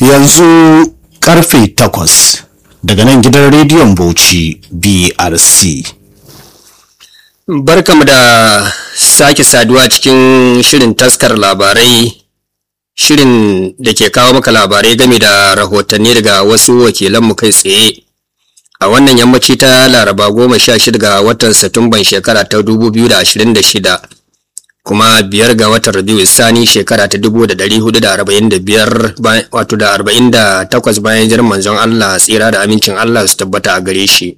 yanzu karfe takwas daga nan gidan rediyon bauchi brc Barkamu da sake saduwa cikin shirin taskar labarai shirin da ke kawo maka labarai game da rahotanni daga wasu wakilanmu kai tsaye a wannan yammaci ta laraba goma sha shida ga watan satumban shekara ta dubu biyu da ashirin da shida kuma biyar ga watan rabiu sani shekara ta dubu da dari hudu da arba'in da biyar wato da arba'in da takwas bayan jiran manzon allah tsira da amincin allah su tabbata a gare shi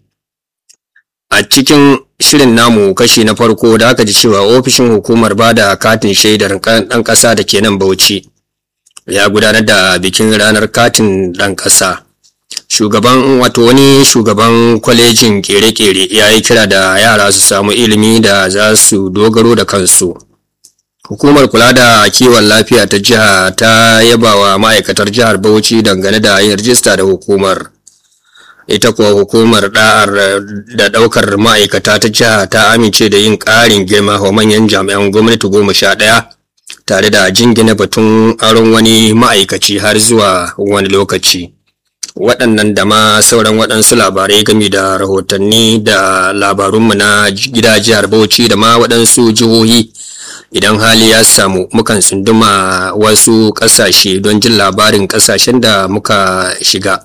a cikin shirin namu kashi na farko da aka ji cewa ofishin hukumar ba da katin shaidar ɗan ƙasa da ke nan bauchi ya gudanar da bikin ranar katin ɗan ƙasa shugaban wato wani shugaban kwalejin kere-kere ya yi kira da yara su samu ilimi da za su dogaro da kansu hukumar kula da kiwon lafiya ta jiha ta yaba wa ma'aikatar jihar bauchi dangane da yin rijista da hukumar ita kuwa hukumar da'ar da daukar ma'aikata ta jiha ta amince da yin ƙarin girma wa manyan jami'an gwamnati goma sha ɗaya tare da jingina batun aron wani ma'aikaci har zuwa wani lokaci waɗannan da ma sauran waɗansu labarai game da rahotanni da labarunmu na gida jihar bauchi da ma waɗansu jihohi idan hali ya samu mukan sunduma wasu ƙasashe don jin labarin ƙasashen da muka shiga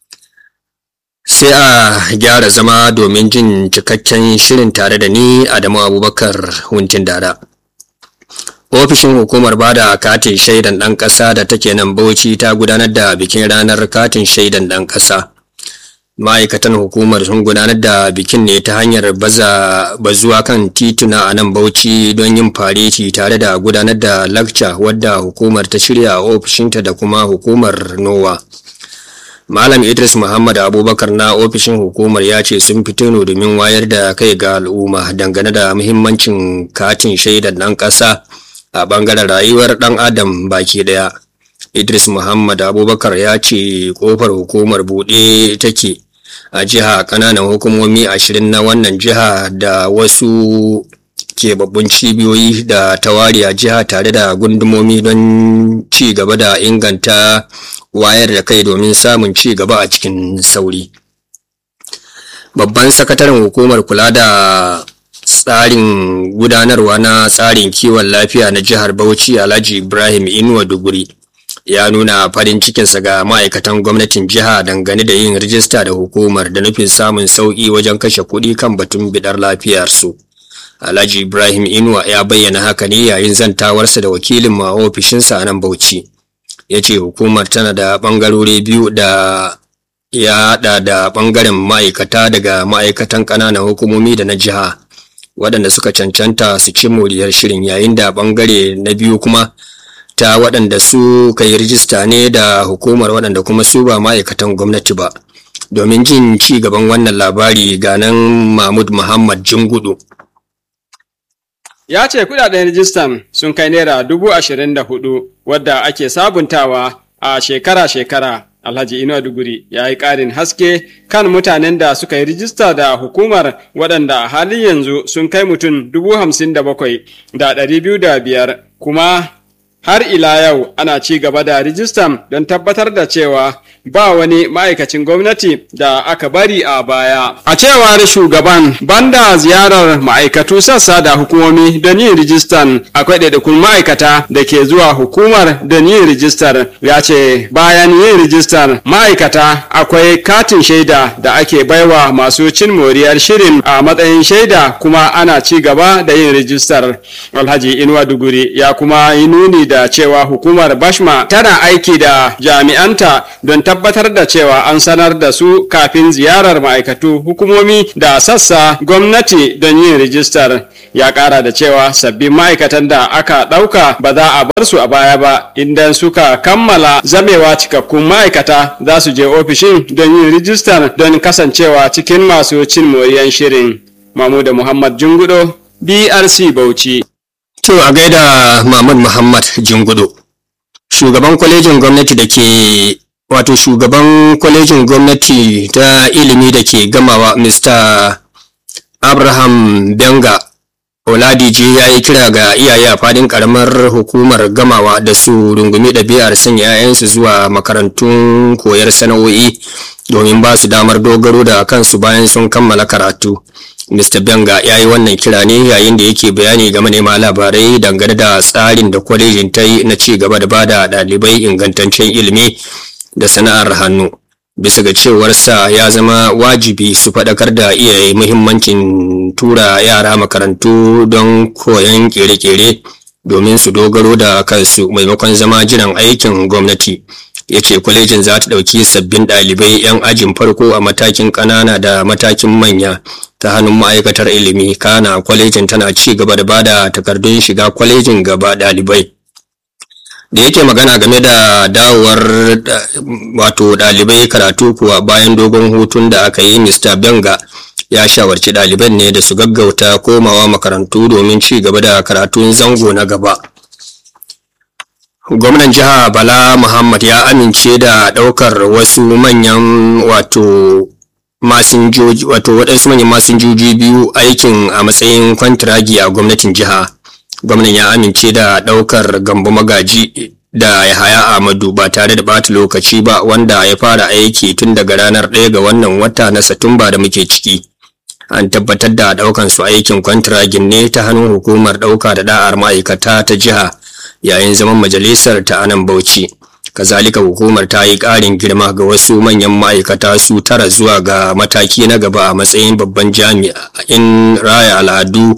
sai a gyara zama domin jin cikakken shirin tare da ni adamu abubakar huntin dada ofishin hukumar bada katin shaidan ɗan ƙasa da take nan bauchi ta gudanar da bikin ranar katin shaidan ɗan ƙasa ma'aikatan hukumar sun gudanar da bikin ne ta hanyar baza bazuwa kan tituna a nan bauchi don yin fareti tare da gudanar da lakca wadda hukumar ta shirya a ofishinta da kuma hukumar nowa Malam Idris Muhammad Abubakar na ofishin hukumar ya ce sun fito ne domin wayar da kai ga al'umma dangane da muhimmancin katin shaidar ɗan ƙasa a ɓangaren rayuwar ɗan adam baki ɗaya. Idris Muhammad Abubakar ya ce ƙofar hukumar buɗe take a jiha ƙananan hukumomi ashirin na wannan jiha da wasu keɓaɓɓun cibiyoyi da tawari a jiha tare da gundumomi don ci gaba da inganta wayar da kai domin samun ci gaba a cikin sauri babban sakataren hukumar kula da tsarin gudanarwa na tsarin kiwon lafiya na jihar bauchi alhaji ibrahim inuwa duguri ya nuna farin cikinsa ga ma'aikatan gwamnatin jiha dangane da yin rijista da hukumar da nufin samun sauƙi wajen kashe kuɗi kan batun bidar lafiyarsu. Alhaji Ibrahim Inuwa ya bayyana haka ne yayin zantawarsa da wakilin ma ofishinsa a nan Bauchi. Ya ce hukumar tana da ɓangarori biyu da ya haɗa da ɓangaren ma'aikata daga ma'aikatan ƙananan hukumomi da na jiha waɗanda suka cancanta su ci moriyar shirin yayin da ɓangare na biyu kuma ta waɗanda su ka yi rijista ne da hukumar waɗanda kuma su ba ma'aikatan gwamnati ba. Domin jin ci gaban wannan labari ganan Mahmud Muhammad Jingudu. ya ce kudaden rijistan sun kai naira dubu ashirin da hudu wadda ake sabuntawa a shekara-shekara alhaji inuwa duguri ya yi ƙarin haske kan mutanen da suka yi rijista da hukumar waɗanda a halin yanzu sun kai mutum dubu hamsin da bakwai da ɗari biyu da biyar kuma har ila yau ana ci gaba da rijistan don tabbatar da cewa ba wani ma'aikacin gwamnati da aka bari a baya. A cewar shugaban banda ziyarar ma'aikatu sassa da hukumomi don yin rijistan akwai ɗaiɗaikun ma'aikata da ke zuwa hukumar don yin rijistar ya ce bayan yin rijistar ma'aikata akwai katin shaida da ake baiwa masu cin moriyar shirin a matsayin shaida kuma ana ci gaba da yin rijistar. Alhaji Inuwa Duguri ya kuma yi nuni da cewa hukumar Bashma tana aiki da jami'anta don tabbatar da cewa an sanar da su kafin ziyarar ma'aikatu hukumomi da sassa gwamnati don yin rijistar ya kara da cewa sabbin ma'aikatan da aka ɗauka ba za a bar su a baya ba idan suka kammala zamewa cikakkun ma'aikata za su je ofishin don yin rijistar don kasancewa cikin masu cin moriyan shirin mamuda muhammad jungudo brc bauchi To a gaida Mahmud Muhammad Jingudu. Shugaban kwalejin gwamnati da ke wato shugaban kwalejin gwamnati ta ilimi da ke gamawa Mr. Abraham Benga oladiji ya yi kira ga iyaye a fadin karamar hukumar gamawa da su rungumi ɗabi'ar sanya 'ya'yansu zuwa makarantun koyar sana'o'i domin ba su damar dogaro da kansu bayan sun kammala karatu Mr. Benga ya yi wannan kira ne yayin da yake bayani ga manema labarai dangane da tsarin da kwalejin ta yi na ci gaba da bada ɗalibai ingantaccen ilimi da sana'ar hannu. Bisa ga cewarsa ya zama wajibi su faɗakar da iyaye muhimmancin tura yara makarantu don koyon kere-kere domin su dogaro da kansu maimakon zama jiran aikin gwamnati. ya ce kwalejin za ta ɗauki sabbin ɗalibai 'yan ajin farko a matakin ƙanana da matakin manya ta hannun ma'aikatar ilimi kana kwalejin tana ci gaba da bada takardun shiga kwalejin gaba ɗalibai da yake magana game da dawowar wato ɗalibai karatu kuwa bayan dogon hutun da aka yi mr benga ya shawarci ɗaliban ne da su gaggauta komawa makarantu domin ci gaba da karatun zango na gaba gwamnan jiha bala muhammad ya amince da ɗaukar wasu manyan wato masinjoji wato waɗansu manyan masinjoji biyu aikin a matsayin kwantiragi a gwamnatin jiha gwamnan ya amince da ɗaukar gambo magaji da yahaya ahmadu ba tare da ɓata lokaci ba wanda ya fara aiki tun daga ranar ɗaya ga wannan wata na satumba da muke ciki an tabbatar da ɗaukan su aikin kwantiragin ne ta hannun hukumar ɗauka da da'ar ma'aikata ta jiha yayin zaman majalisar ta anan bauchi kazalika hukumar ta yi ƙarin girma ga wasu manyan ma'aikata su tara zuwa ga mataki na gaba a matsayin babban jami'in raya al'adu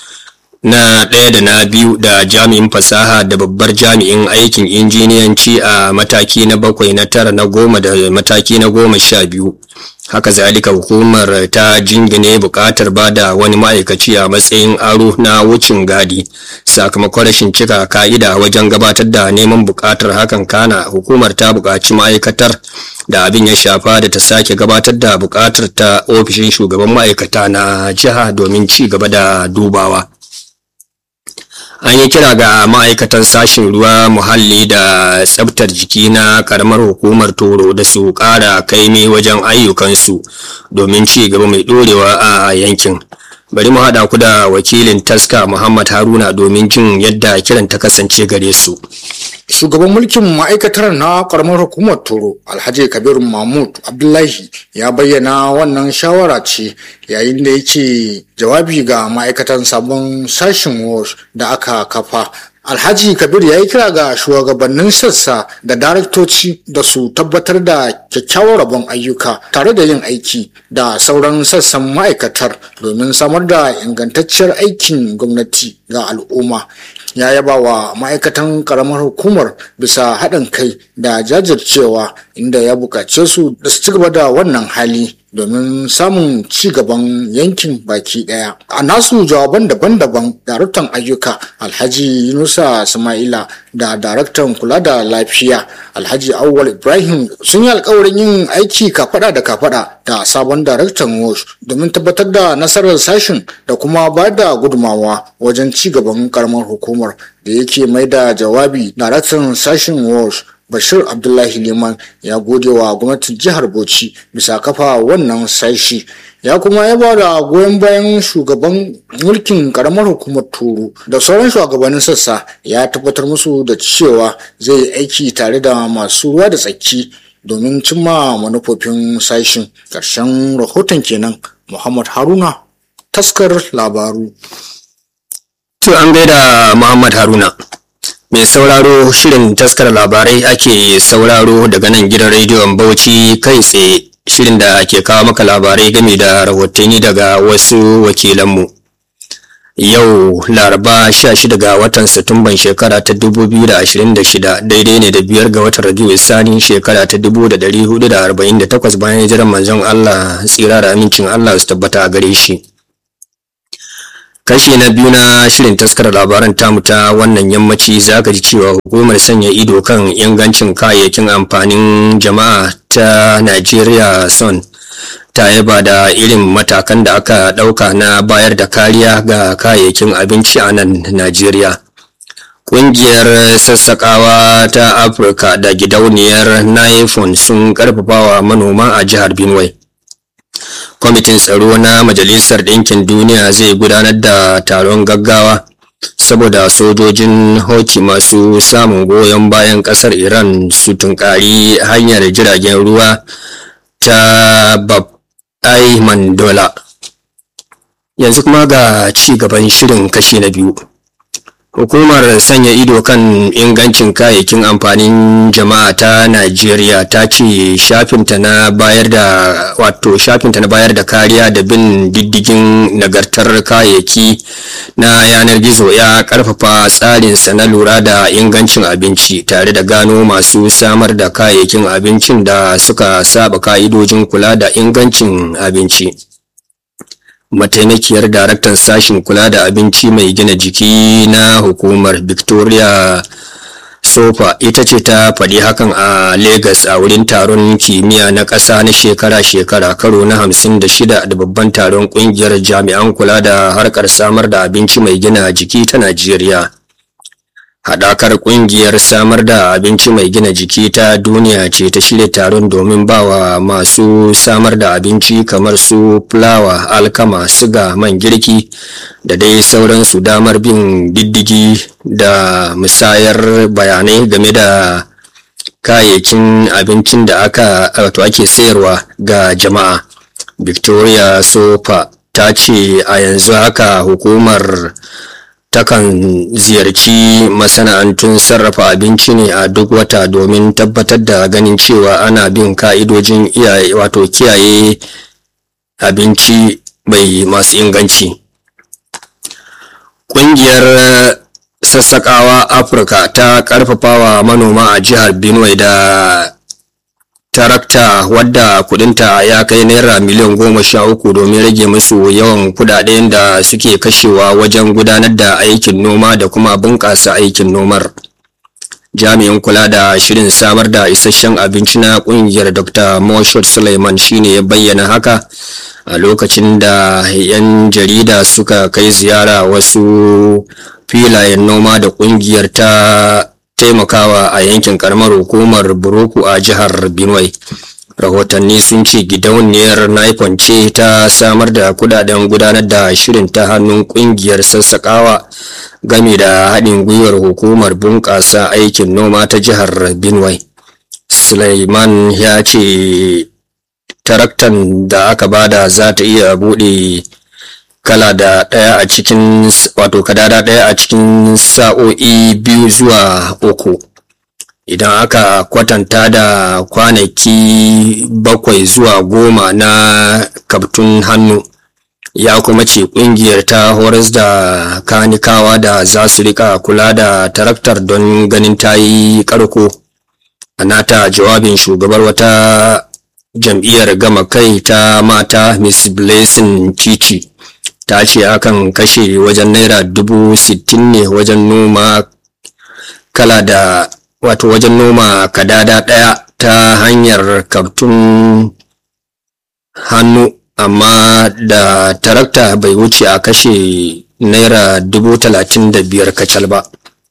na ɗaya da na biyu da jami'in fasaha da babbar jami'in aikin injiniyanci a mataki na bakwai na tara na goma da mataki na goma sha biyu haka zalika hukumar ta jingine buƙatar ba da wani ma'aikaci a matsayin aro na wucin gadi sakamakon rashin cika ka'ida wajen gabatar da neman buƙatar hakan kana hukumar ta buƙaci ma'aikatar da abin ya shafa da ta sake gabatar da buƙatar ta ofishin shugaban ma'aikata na jiha domin ci gaba da dubawa an yi kira ga ma'aikatan sashen ruwa muhalli da tsabtar jiki na karamar hukumar toro da su ƙara kaimi wajen ayyukansu domin ci gaba mai ɗorewa a yankin bari mu haɗa ku da wakilin taska muhammad haruna domin jin yadda kiran ta kasance gare su shugaban mulkin ma'aikatar na karamar hukumar toro alhaji kabiru mahmud abdullahi ya bayyana wannan shawara ce yayin da yake jawabi ga ma'aikatan sabon sashen wash da aka kafa alhaji kabir ya yi kira ga shugabannin sassa da daraktoci da su tabbatar da kyakkyawar rabon ayyuka tare da yin aiki da sauran sassan ma'aikatar domin samar da ingantacciyar aikin gwamnati ga al'umma ya yaba wa ma'aikatan karamar hukumar bisa haɗin kai da jajircewa inda ya buƙace su da su ci gaba da wannan hali domin samun ci gaban yankin baki daya a nasu jawaban daban-daban daraktan ayyuka alhaji yunusa sama'ila da daraktan kula da lafiya alhaji awwal ibrahim sun yi alkawarin yin aiki kafada da kafada da sabon daraktan wash domin tabbatar da nasarar sashin da kuma ba da gudumawa wajen ci gaban karamar hukumar da yake mai da jawabi daraktan sashin wash bashir abdullahi liman ya gode wa gwamnatin jihar bauchi bisa kafa wannan sashi ya kuma ya ba da goyon bayan shugaban mulkin karamar hukumar turu da sauran shugabannin sassa ya tabbatar musu da cewa zai yi aiki tare da masu ruwa da tsaki domin cimma manufofin sashin ƙarshen rahoton kenan muhammad haruna taskar labaru to an gaida muhammad haruna mai sauraro shirin taskar labarai ake sauraro daga nan gidan rediyon bauchi kai tsaye shirin da ke kawo maka labarai game da rahotanni daga wasu wakilanmu yau laraba 16 ga watan satumban shekara ta 2026 daidai ne da biyar ga watan rabiu sani shekara ta 1448 bayan hijirar manzon allah tsira da amincin allah su tabbata a gare shi kashi na biyu na shirin taskar labaran tamu ta wannan yammaci za ka ji cewa hukumar sanya ido kan ingancin kayayyakin amfanin jama'a ta najeriya son ta yaba da irin matakan da aka ɗauka na bayar da kariya ga kayayyakin abinci a nan najeriya Ƙungiyar sassaƙawa ta Afirka da gidauniyar Naifon sun ƙarfafawa manoma a jihar Benue. kwamitin tsaro na majalisar ɗinkin duniya zai gudanar da taron gaggawa saboda sojojin hoki masu samun goyon bayan ƙasar iran su tunkari hanyar jiragen ruwa ta bab ai mandola yanzu kuma ga ci gaban shirin kashi na biyu Hukumar sanya ido kan ingancin kayayyakin amfanin jama'a ta Najeriya ta ce shafinta na bayar da wato shafinta na bayar da kariya da bin diddigin nagartar kayayyaki na yanar gizo ya karfafa tsarinsa na lura da ingancin abinci tare da gano masu samar da kayayyakin abincin da suka saba ka'idojin kula da ingancin abinci. mataimakiyar daraktan sashen kula da abinci mai gina jiki na hukumar victoria sofa ita ce ta faɗi hakan a lagos a wurin taron kimiyya na ƙasa na shekara-shekara karo na hamsin da shida da babban taron ƙungiyar jami'an kula da harkar samar da abinci mai gina jiki ta najeriya Haɗakar ƙungiyar samar da abinci mai gina jiki ta duniya ce ta shirya taron domin bawa masu samar da abinci kamar su fulawa, alkama, siga, man girki da dai sauransu damar bin diddigi da musayar bayanai game da kayayyakin abincin da aka wato ake sayarwa ga jama'a. Victoria Sofa ta ce a yanzu haka hukumar takan ziyarci masana'antun sarrafa abinci ne a duk wata domin tabbatar da ganin cewa ana bin ka'idojin iyaye wato kiyaye abinci mai masu inganci ƙungiyar sassaƙawa afirka ta ƙarfafawa manoma a jihar benue da tarakta wadda kudinta ya kai naira miliyan goma sha uku domin rage musu yawan kudaden da suke kashewa wajen gudanar da aikin noma da kuma bunƙasa aikin nomar jami'in kula da shirin samar da isasshen abinci na kungiyar dr moshud suleiman shine ya bayyana haka a lokacin da 'yan jarida suka kai ziyara wasu filayen noma da kungiyar ta taimakawa a yankin karamar hukumar buruku a jihar benue rahotanni sun ce gidauniyar naifon ce ta samar da kudaden gudanar da shirin ta hannun kungiyar sassakawa game da haɗin gwiwar hukumar bunƙasa aikin noma ta jihar benue suleiman ya ce taraktan da aka bada za ta iya buɗe kala da ɗaya a cikin wato kadada ɗaya a cikin sa'o'i biyu zuwa uku idan aka kwatanta da kwanaki bakwai zuwa goma na kaftun hannu ya kuma ce kungiyar ta horas da kanikawa da za su rika kula da taraktar don ganin ta yi karko a nata jawabin shugabar wata jam'iyyar gama kai ta mata miss blessing cici ta ce akan kashe wajen naira dubu sittin ne wajen noma kala da wato wajen noma kadada ɗaya ta hanyar kaftun hannu amma da tarakta bai wuce a kashe naira dubu talatin da biyar kacal ba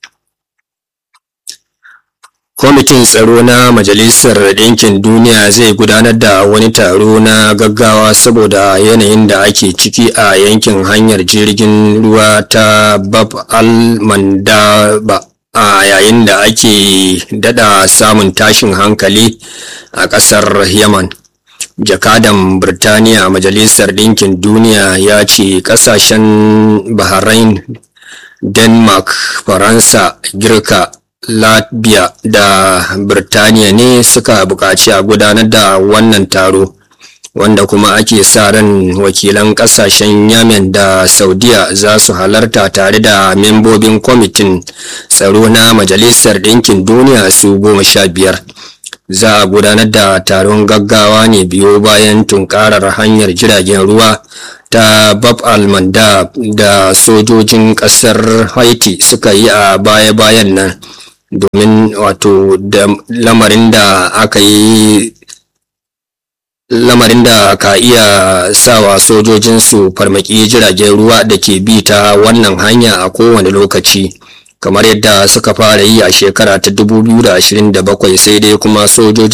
kwamitin tsaro na majalisar ɗinkin duniya zai gudanar da wani taro na gaggawa saboda yanayin da ake ciki a yankin hanyar jirgin ruwa ta bab al-mandaba a yayin da ake dada samun tashin hankali a ƙasar yaman jakadan birtaniya majalisar ɗinkin duniya ya ce ƙasashen bahrain denmark faransa girka latvia da birtaniya ne suka buƙaci a gudanar da wannan taro wanda kuma ake sa ran wakilan ƙasashen yamen da saudiya za su halarta tare da membobin kwamitin tsaro na majalisar ɗinkin duniya su goma sha biyar za a gudanar da taron gaggawa ne biyo bayan tunkarar hanyar jiragen ruwa ta bab al-mandab da sojojin kasar haiti suka yi a baya-bayan nan domin wato da lamarin da aka yi lamarin da ka iya sawa sojojin su farmaki jiragen ruwa da ke bi ta wannan hanya a kowane lokaci kamar yadda suka fara yi a shekara ta 2027 sai dai kuma sojojin